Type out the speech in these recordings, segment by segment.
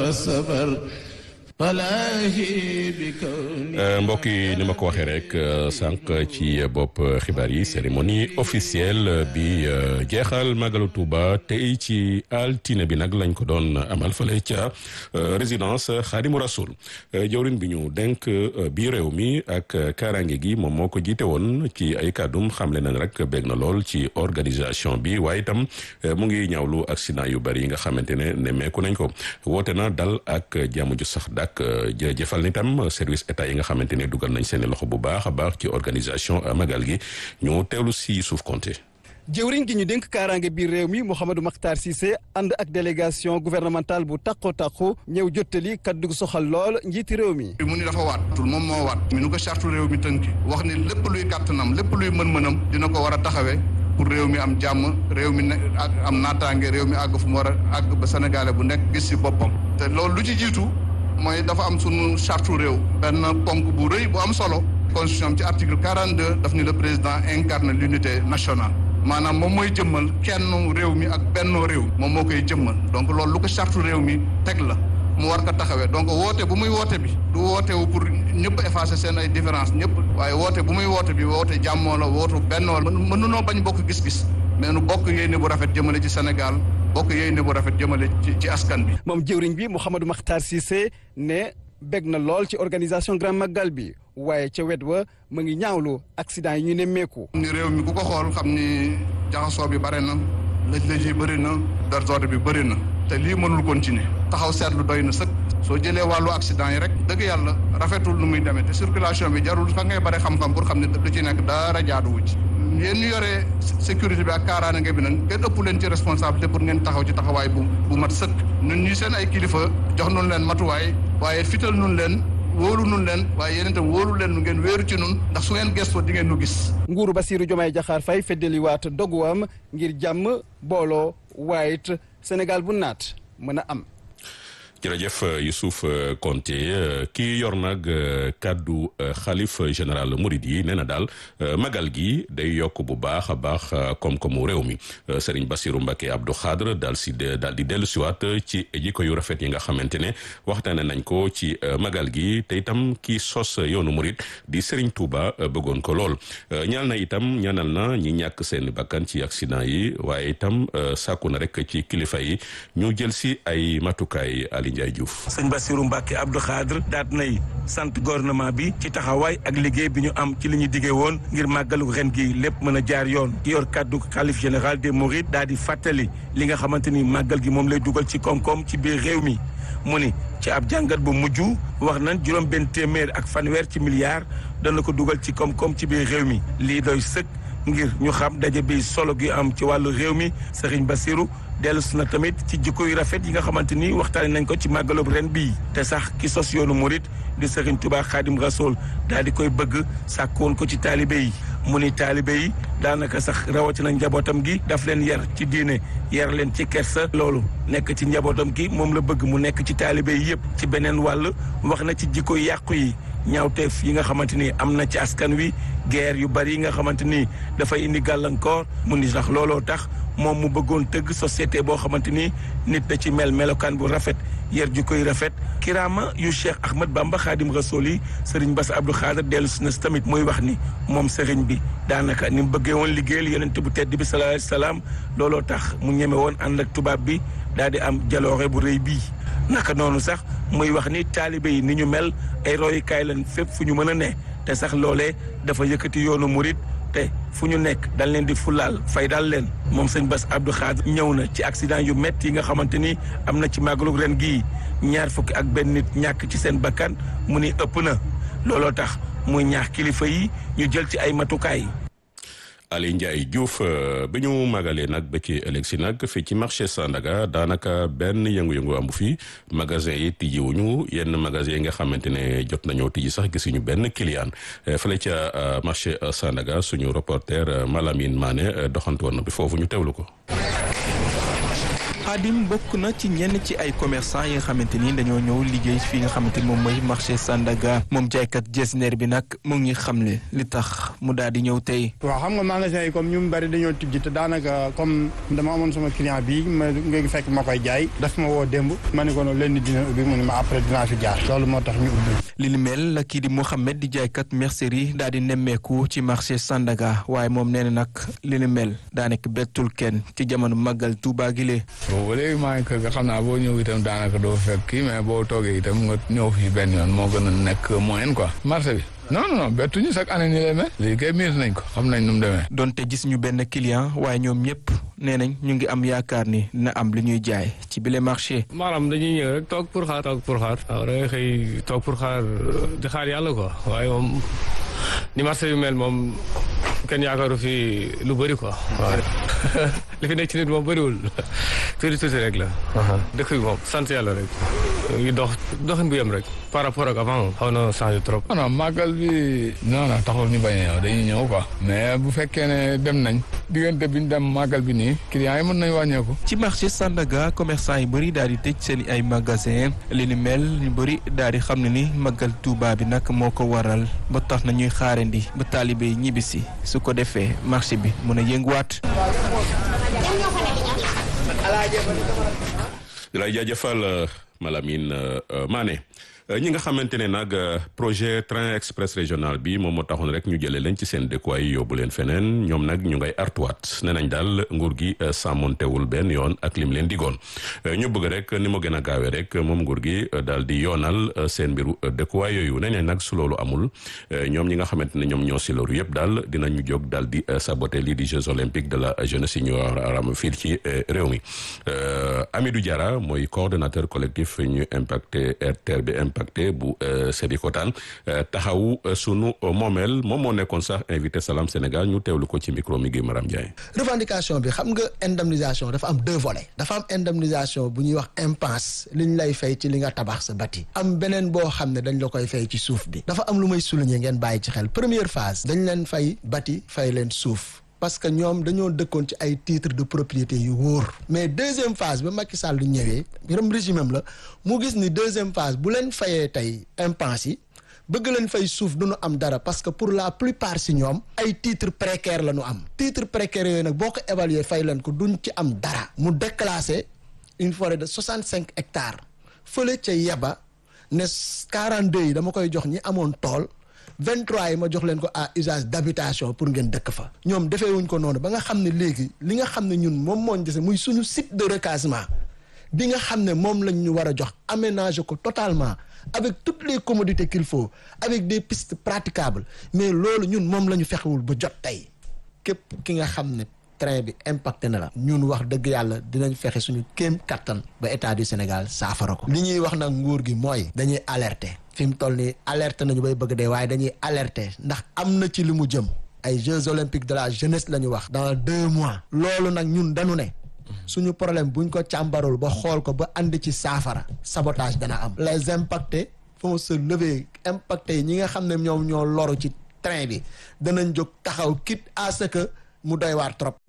والصبر mbokk yi ni ma ko waxee rek sànq ci bopp xibaar yi cérémonie officielle bi jeexal Magalu Touba tey ci altine bi nag lañ ko doon amal fale ca résidence Xaadimu Rasul jawrin bi ñu denk bi réew mi ak kaaraange gi moom moo ko jiite woon ci ay kàddum xamle nañ rek bég na lool ci organisation bi waaye itam mu ngi ñaawlu accident yu bari yi nga xamante ne nemmeeku nañ ko woote na dal ak jàmm ju sax dak jërëjëfal ni tam service état yi nga xamante ne dugal nañ seeni loxo bu baax a baax ci organisation magal gi ñu teewlu si suuf compté jëwriñ gi ñu dénk kaaraange biir réew mi Mouhamadou Makhtar Cissé ànd ak délégation gouvernementale bu takko takku ñëw jottali kaddu soxal lool njiiti réew mi mu ni dafa waat tul moom moo waat mi nu ko chartu réew mi tënki wax ni lépp luy kàttanam lépp luy mën-mënam dina ko war a taxawee pour réew mi am jàmm réew mi ne am naataange réew mi àgg fu mu war a àgg ba sénégalais bu nekk gis si boppam te loolu lu ci jiitu mooy dafa am sunu charte réew benn ponk bu rëy bu am solo constitution ci article 42 daf ni le président incarne l'unité nationale maanaam moom mooy jëmmal kenn réew mi ak bennoo réew moom moo koy jëmmal donc loolu lu ko charte réew mi teg la mu war ko taxawee donc woote bu muy woote bi du woote wu pour ñëpp effacer seen ay différence ñëpp waaye woote bu muy woote bi woote jàmmoo la wootu bennoo la mënunoo bañ bokk gis-gis mais nu bokk yéene bu rafet jëmale ci Sénégal bokk yéene bu rafet jëmale ci ci askan bi. moom jëwriñ bi Mouhamadou Makhtar Cissé ne bég na lool ci organisation Grand Magal bi waaye ca wet wa mu ngi ñaawlu accident yi ñu nemmeeku. ni réew mi ku ko xool xam ni jaxasoo bi bare na lëj-lëj yi bëri na désordre bi bëri na te lii mënul continuer taxaw seetlu doy na sëkk soo jëlee wàllu accident yi rek dëgg yàlla rafetul nu muy demee te circulation bi jarul fa ngay bare xam-xam pour xam ne lu ci nekk dara jaaduwu ci yéen ñu yore sécurité bi ak kaaraange bi nag ngeen ëpp leen ci responsabilité pour ngeen taxaw ci taxawaay bu bu mat sëkk ñun ñi seen ay kilifa jox nun leen matuwaay waaye fital nun leen wóolu nun leen waaye yéen itam wóolu leen nu ngeen wéeru ci nun ndax su ngeen gëstoo di ngeen nu gis nguuru Bassirou Diomaye Diakhar Faye feddaliwaat doguwam ngir jàmm booloo waaye it Sénégal bu naat mën a am jërëjëf Youssouf Konté kii yor nag kàddu xalif général Mouride yi nee na daal magal gi day yokk bu baax a baax koom-koomu réew mi Serigne Bassirou Mbacké Abdou Khadre daal si daal di dellu siwaat ci jikko yu rafet yi nga xamante ne waxtaane nañ ko ci magal gi te itam kii sos yoonu Mouride di Serigne Touba bëggoon ko lool ñaal na itam ñaanal na ñi ñàkk seen bakkan ci accident yi waaye itam sàkku na rek ci kilifa yi ñu jël si ay matukaay Ndiaye Diouf sëñ Bassirou Mbacké Abdou Khadre daat nay sant gouvernement bi ci taxawaay ak liggéey bi ñu am ci li ñu diggee woon ngir màggalu ren gi lépp mën a jaar yoon ki yor kàddu xalif général des Mourides daal di fàttali li nga xamante ni màggal gi moom lay dugal ci koom-koom ci biir réew mi mu ni ci ab jàngat bu mujj wax nañ juróom benn téeméer ak fanweer ci milliards dana ko dugal ci koom-koom ci biir réew mi lii doy sëkk ngir ñu xam daje bi solo gi am ci wàllu réew mi Serigne Bassirou dellusi na tamit ci jikko yu rafet yi nga xamante ni waxtaane nañ ko ci màggalub ren bii te sax ki sos yoonu murit di Serigne Touba Khadim Rasoul daal di koy bëgg sàkkoon ko ci taalibe yi mu ni taalibe yi daanaka sax rawatina njabootam gi daf leen yar ci diine yar leen ci kersa loolu nekk ci njabootam gi moom la bëgg mu nekk ci taalibe yi yëpp ci beneen wàll wax na ci jikko yàqu yi ñaawteef yi nga xamante ni am na ci askan wi guerre yu bari yi nga xamante ni dafay indi gàllankoor mu ni sax looloo tax moom mu bëggoon tëgg société boo xamante ni nit da ci mel melokaan bu rafet yar ju koy rafet kiraama yu Cheikh Ahmad Bamba Xaadim Rasool yi Serigne Bass Abdou Khadre dellu si na si tamit muy wax ni moom Serigne bi daanaka ni mu bëggee woon liggéeyal yonent bu tedd bi sallallahu alayhi wasallam looloo tax mu ñeme woon ànd ak tubaab bi daal di am jaloore bu rëy bii naka noonu sax muy wax ni taalibe yi ni ñu mel ay royukaay lañ fépp fu ñu mën a ne te sax loolee dafa yëkkati yoonu murit te fu ñu nekk dañ leen di fulaal fay daal leen moom sëñ Bass Abdou Khadre ñëw na ci accident yu métti yi nga xamante ni am na ci màggalu ren gii ñaar fukki ak benn nit ñàkk ci seen bakkan mu ni ëpp na looloo tax muy ñaax kilifa yi ñu jël ci ay matukaay. Ali Ndiaye Diouf bi ñu magalee nag ba ci ëllëg si nag fii ci marché Sandaga daanaka benn yëngu-yëngu amu fi magasin yi tijjiwuñu yenn magasin yi nga xamante ne jot nañoo tijji sax gisuñu benn client fële ca marché Sandaga suñu reporter Malamine Mané doxantu woon na bi foofu ñu teewlu ko. Xaadim bokk na ci ñenn ci ay commerçant yi nga xamante ni dañoo ñëw liggéey fi nga xamante ni moom mooy marché Sandaga moom jaaykat jesner bi nag mu ngi xamle li tax mu daal di ñëw tey. waaw xam nga magasin yi comme ñu bari dañoo tijji te daanaka comme dama amoon sama client bi ma nga fekk ma koy jaay daf ma woo démb ma ne ko noonu leen dina ubbi mu ne ma après dinaa fi jaar loolu moo tax ñu ubbi. li ni mel la kii di Mouhamed di jaaykat mercerie daal di nemmeeku ci marché Sandaga waaye moom nee na nag li ni mel daanaka bettul kenn ci jamono màggal Tuubaa gi lee. bon ba léegi maa ngi kër ga xam naa boo ñëw itam daanaka doo fekk kii mais boo toogee itam nga ñëw fii benn yoon moo gën a nekk moyen quoi marché bi. non non non bettuñu chaque année nii lay mel léegi kay miir nañ ko xam nañ nu mu demee. donte gis ñu benn client waaye ñoom ñëpp nee nañ ñu ngi am yaakaar ni dina am lu ñuy jaay ci bile marché. maanaam dañuy ñëw rek toog pour xaar toog pour xaar. waaw da ngay xëy toog pour xaar di xaar yàlla quoi waaye moom ni marché bi mel moom kenn yaakaaru fi lu bëri quoi. waaw li fi nekk ci nit moom bëriwul tuuti tuuti rek la. dëkk bi moom sant yàlla rek. ngi dox doxin bu yem rek par rapport ak avant xaw na changé trop. non màggal bi non non taxul ñu bañ a ñëw dañuy ñëw quoi. mais bu fekkee ne dem nañ diggante bi ñu dem màggal bi nii clients yi mën nañ wàññeeku. ci marché Sandaga commerçant yu bëri daal di tëj seen ay magasin li ni mel ñu bëri daal di xam ne ni màggal Tuuba bi nag moo ko waral ba tax na ñuy xaarandi ba taalibe yi ñibbisi su ko defee marché bi mën a yënguwaat. di lay jaajëfal Malamine Mané ñi nga xamante ne nag projet train express régional bi moom moo taxoon rek ñu jëlee leen ci seen dëkkuwaay yóbbu leen feneen ñoom nag ñu ngay artuwaat nee nañ daal nguur gi sàmmontewul benn yoon ak lim leen digoon ñu bëgg rek ni mu gën a gaawee rek moom nguur gi daal di yoonal seen mbiru dëkkuwaay yooyu nee nañ nag su loolu amul ñoom ñi nga xamante ne ñoom ñoo si loolu yëpp daal dinañu jóg daal di saboter lii di Jeux olympiques de la jeunesse yi ñu aram fii ci réew mi Amidou Diarra mooy coordonnateur collectif ñu impacté RTR bi impacté bu Sébikotane taxawu sunu moomeel moom moo nekkoon sax invité Salam Sénégal ñu teewlu ko ci micro mi gi Maram Ndiaye. revendication bi xam nga indemnisation dafa am deux volets dafa am indemnisation bu ñuy wax impasse li ñu lay fay ci li nga tabax sa bati am beneen boo xam ne dañ la koy fay ci suuf bi dafa am lu may souligner ngeen bàyyi ci xel première phase dañ leen fay bati fay leen suuf parce que ñoom dañoo dëkkoon ci ay titre de propriété yu wóor mais deuxième phase ba Macky Sall ñëwee yërëm régime am la mu gis ni deuxième phase bu leen fayee tey impasse yi bëgg leen fay suuf du ñu am dara parce que pour la plupart si ñoom ay titre précaire la ñu am titre précaire yooyu nag boo ko évaluer fay leen ko duñ ci am dara mu déclassé une forêt de soixante cinq hectares fële ca yeba ne quarante deux yi dama koy jox ñi amoon tool 23 yi ma jox leen ko à usage d'habitation pour ngeen dëkk fa ñoom defee wuñ ko noonu ba nga xam ne léegi li nga xam ne ñun moom mooñ dese muy suñu site de recasement bi nga xam ne moom lañ ñu war a jox aménager ko totalement avec toutes les commodités qu'il faut avec des pistes praticables mais loolu ñun moom la ñu fexewul ba jot tey képp ki nga xam ne train bi impacté na la ñun wax dëgg yàlla dinañ fexe suñu kéem kattan ba état du Sénégal saafara ko li ñuy wax nag nguur gi mooy dañuy alerter fi mu toll nii alerte nañu bay bëgg dee waaye dañuy alerter ndax am na ci li mu jëm ay Jeux olympiques de la jeunesse la ñu wax dans deux mois loolu nag ñun dañu ne suñu problème buñ ko càmbarul ba xool ko ba andi ci saafara sabotage dana am les impactés vont se lever impactés yi ñi nga xam ne ñoom ñoo loru ci train bi danañ jóg taxaw quitte à ce que mu doy waar trop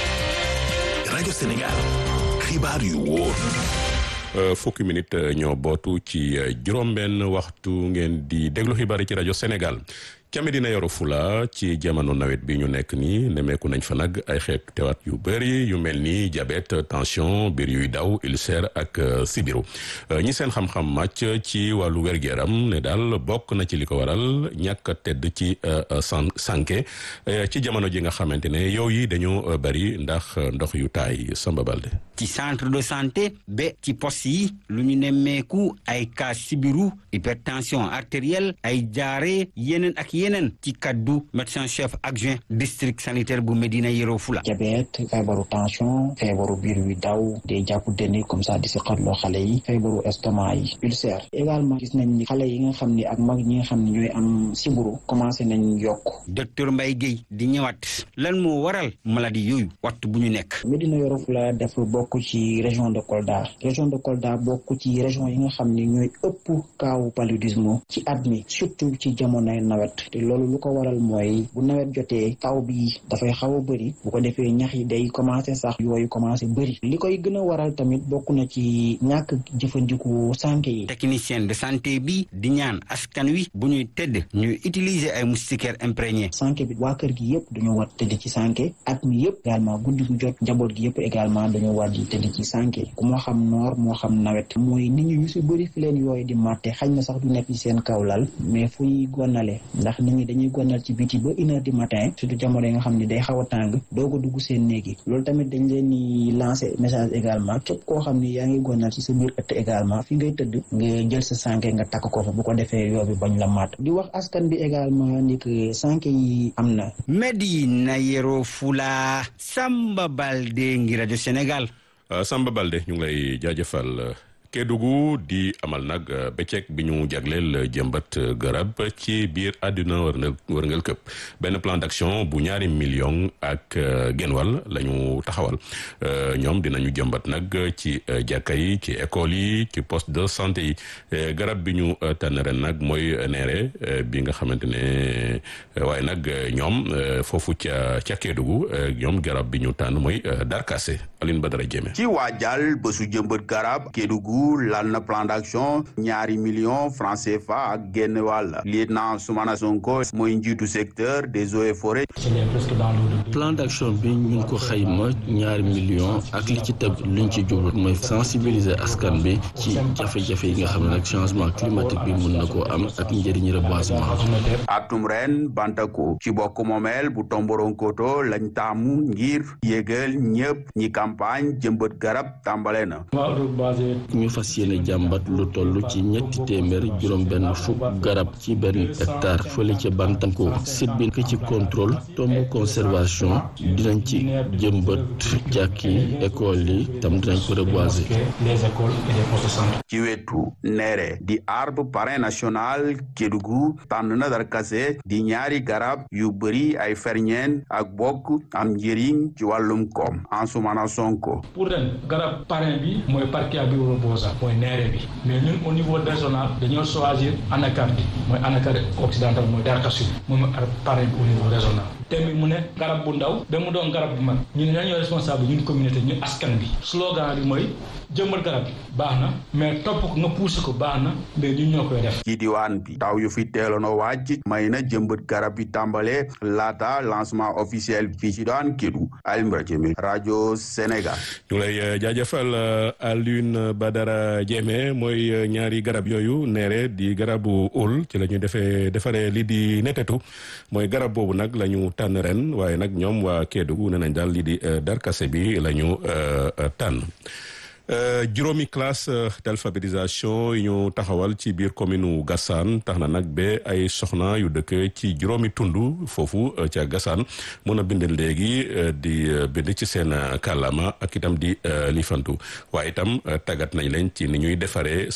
rajo Sénégal xibaar yu wóor fukki minute ñoo bootu ci juróom-benn waxtu ngeen di déglu xibaar yi ci rajo Sénégal ca Medina Yoro Fula ci jamono nawet bi ñu nekk nii nemeeku nañ fa nag ay xeet tewaat yu bëri yu mel ni diabète tension biir yuy daw ulcère ak sibiru ñi seen xam-xam màcc ci wàllu wér-gu-yaram ne daal bokk na ci li ko waral ñàkk a tedd ci san sànke ci jamono ji nga xamante ne yow yi dañoo bëri ndax ndox yu taay Samba Balde ci centre de santé ba ci poste yi lu ñu nemmeeku ay cas sibiru hypertension artérielle ay jaare yeneen ak yeneen ci kaddu médecin chef adjoint district sanitaire bu Medina Yoro Fula. diabète feebaru tension feebaru biir wi daw day jàpp dënn comme ça di si xatloo xale yi feebaru estomac yi ulcère également gis nañ ni xale yi nga xam ni ak mag ñi nga xam ne ñooy am siburu commencé nañ yokk docteur Mbaye Guèye di ñëwaat lan moo waral maladie yooyu waxtu bu ñu nekk Medina Yoro Fula dafa bokk bokk ci région de Kolda région de Kolda bokk ci région yi nga xam ni ñooy ëpp kaawu paludisme ci at mi surtout ci jamonoy nawet te loolu lu ko waral mooy bu nawet jotee taw bi dafay xaw a bëri bu ko defee ñax yi day commencé sax yooyu commencé bëri li koy gën a waral tamit bokk na ci ñàkk jëfandiku sànke yi technicien de santé bi di ñaan askan wi bu ñuy tëdd ñuy utiliser ay moustiquaires imprégnés sànke bi waa kër gi yëpp dañoo war tëdd ci sànke at mi yëpp également guddi gu jot njaboot gi yëpp également dañoo war di tëdd ci sànke ku moo xam noor moo xam nawet mooy nit ñi ñu si bëri fi leen yooyu di màtte xañ na sax du nekk ci seen kawlal mais fu ñuy gonale ndax nit ñi dañuy gonal ci biti ba une heure du matin surtout jamono yi nga xam ne day xaw a tàng doog a dugg seen néegi loolu tamit dañ leen di lancer message également képp koo xam ne yaa ngi gonal ci sa biir ëtt également fi ngay tëdd nga jël sa sànke nga takk ko fa bu ko defee yoo bi bañ la màtt di wax askan bi également ni que sànke yi am na Medina Yoro Fula Samba Balde ngi rajo Sénégal Samba Balde ñu ngi lay jaajëfal Kédougou di amal nag bëccëg bi ñu jagleel jëmbat garab ci biir àdduna wërngal këpp benn plan d'action bu ñaari million ak genwal la ñu taxawal ñoom dinañu jëmbat nag ci jàkka yi ci école yi ci poste de santé yi garab bi ñu tànn ren nag mooy neere bi nga xamante ne waaye nag ñoom foofu ca ca Kédougou ñoom garab bi ñu tànn mooy darkase Aline Badara Diémé ci waajal bésu jëmbat garab Kédougou lal na plan d'action ñaari millions francs CFA ak génn wàll lieutenant Soumana Sonko mooy njiitu secteur des eaux et forêts plan d'action bi ñu ko xayma ñaari millions ak li ci teg luñ ci jublu mooy sensibiliser askan bi ci jafe-jafe yi nga xam ne nag changement climatique bi mun na koo am ak njëriñ reboisement atum ren Bantako ci bokk moomeel bu Tomboronkoto lañ taamu ngir yégal ñëpp ñi campagne jëmbat garab tàmbale na ñu fas yéene jàmbat lu toll ci ñetti téeméer juróom benn fukk garab ci benn hectare fële ca Bantanko site bi ci contrôle tomb conservation dinañ ci jëmbat jàkk yi école yi tam dinañ ko reboiser ci wetu neere di arbre parrain national Kédougou tànn na darkase di ñaari garab yu bëri ay ferñeen ak bokk am njëriñ ci wàllum koom Ansoumana Sonko pour ren garab parrain bi mooy parquet bi robosa mooy neere bi mais ñun au niveau régional dañoo choisir anacarde bi mooy anacarde occidental mooy darkase moom mooy parrain bi au niveau régional thème bi mu ne garab bu ndaw ba mu doon garab bu mag ñu ne ñoo responsable ñun communauté ñu askan bi slogan bi mooy jëmbat garab baax na mais topp ko nga poussé ko baax na mais ñun ñoo koy def ci diwaan bi taw yu fi teeloon a wàcc may na jëmbat garab bi tàmbale laata lancement officiel fii ci daan Kédougou Alioune Badara rajo Sénégal ñu lay jaajëfal Alioune Badara Diémé mooy ñaari garab yooyu neere di garabu ul ci la ñu defee defaree lii di netetu mooy garab boobu nag la ñu tànn ren waaye nag ñoom waa Kédougou nee nañ daal lii di darkase bi la ñu tànn juróomi classe d'alphabétisation yi ñu taxawal ci biir commune u Gassane tax na nag ba ay soxna yu dëkk ci juróomi tund foofu ca Gassane mën a bind léegi di bind ci seen kàllaama ak itam di lifantu waaye itam tàggat nañ leen ci ni ñuy defaree